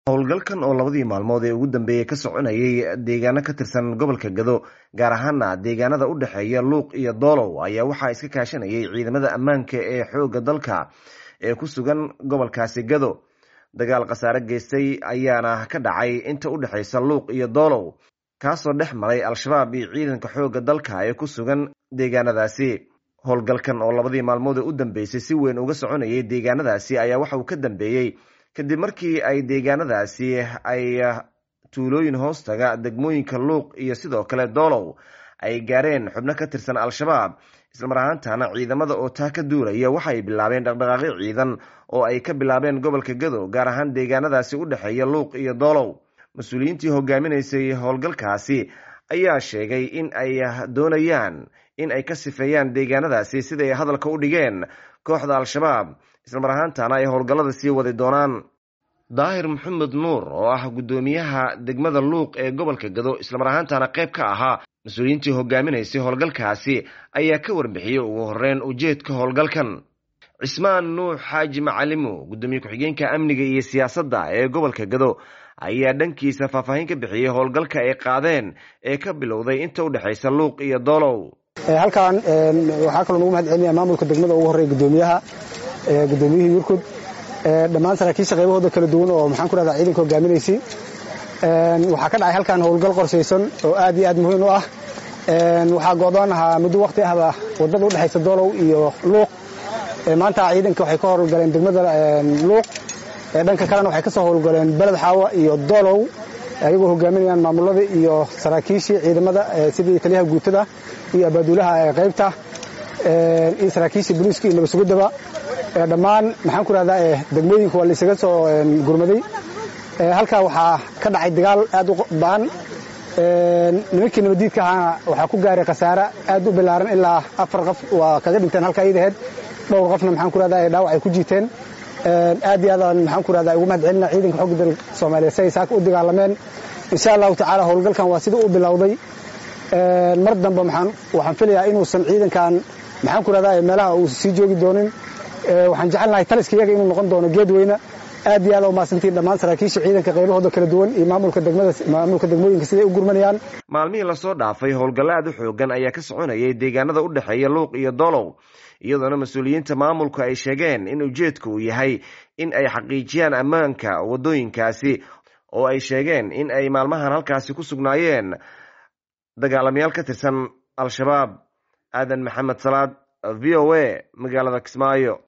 howlgalkan oo labadii maalmood ee ugu dambeeyey ka soconayay deegaano ka tirsan gobolka gado gaar ahaana deegaanada u dhexeeya luuq iyo doolow ayaa waxaa iska kaashanayay ciidamada ammaanka ee xoogga dalka ee ku sugan gobolkaasi gado dagaal khasaare geystay ayaana ka dhacay inta u dhexeysa luuq iyo doolow kaasoo dhex maray al-shabaab iyo ciidanka xoogga dalka ee ku sugan deegaanadaasi howlgalkan oo labadii maalmood ee u dambeysay si weyn uga soconayay deegaanadaasi ayaa waxa uu ka dambeeyey kadib markii ay deegaanadaasi ay tuulooyin hoostaga degmooyinka luuq iyo sidoo kale doolow ay gaareen xubno ka tirsan al-shabaab islamar ahaantana ciidamada oo taa ka duulaya waxaay bilaabeen dhaqdhaqaaqyo ciidan oo ay ka bilaabeen gobolka gado gaar ahaan deegaanadaasi u dhexeeya luuq iyo doolow mas-uuliyiintii hogaaminaysay howlgalkaasi ayaa sheegay in ay doonayaan in ay ka sifeeyaan deegaanadaasi siday hadalka u dhigeen kooxda al-shabaab islamar ahaantana ay howlgallada sii wadi doonaan daahir maxamed nuur oo ah guddoomiyaha degmada luuq ee gobolka gado islamar ahaantana qayb ka ahaa mas-uuliyiintii hogaaminaysay howlgalkaasi ayaa ka warbixiyey ugu horeyn ujeedka howlgalkan cismaan nuux xaaji macalimo guddoomiye ku-xigeenka amniga iyo siyaasadda ee gobolka gado ayaa dhankiisa faahfaahin ka bixiyey howlgalka ay qaadeen ee ka bilowday inta u dhexaysa luuq iyo doolow halkan waxaa kaloo nagu mahad celinaya maamulka degmada ugu horreya guddoomiyaha guddoomiyihii yurkud dhammaan saraakiisha qaybahooda kala duwan oo maxaan ku rahdaa ciidanka hogaaminaysay waxaa ka dhacay halkan howlgal qorshaysan oo aad iyo aad muhiim u ah waxaa go'doon ahaa muddo waqti ahba waddada u dhexaysa doolow iyo luuq maanta ciidanka waxay ka howlgaleen degmada luuq dhanka kalena waxay ka soo howlgaleen beled xaawa iyo doolow ayagoo hogaaminayaan maamulada iyo saraakiishii ciidamada sidii taliyaha guutada iyo abaaduulaha qaybta iyo saraakiishii boliiska iyo nabadsuguddaba dhammaan maxaan ku rahdaa degmooyinka waa laysaga soo gurmaday halkaa waxaa ka dhacay dagaal aad u ba'an nimankii nabaddiidka ahaana waxaa ku gaaray khasaare aad u bilaaran ilaa afar qof waa kaga dhinteen halkaa iidaheed dhowr qofna maxaan ku rahdaa dhaawac ay ku jiiteen aad iyo aadaan maxaan ku rahdaa ugu mahad celina ciidanka xogga dalka soomaaliya si ay saaka u dagaalameen insha allahu tacaala howlgalkan waa sida u bilowday mar dambe waxaan filayaa inuusan ciidankan maxaan ku rahdaa meelaha uu sii joogi doonin waxaan jecelnahay taliska iyaga inuu noqon doono geed weyne aad iyo aad u mahadsantiin dhammaan saraakiisha ciidanka qaybahooda kala duwan iyo maamulka degmada maamulka degmooyinka siday u gurmanayaan maalmihii lasoo dhaafay howlgallo aad u xoogan ayaa ka soconayay deegaanada u dhexeeya luuq iyo doolow iyadoona mas-uuliyiinta maamulku ay sheegeen in ujeedka uu yahay in ay xaqiijiyaan ammaanka waddooyinkaasi oo ay sheegeen in ay maalmahan halkaasi ku sugnaayeen dagaalamayaal ka tirsan al-shabaab aadan maxamed salaad v o a magaalada kismaayo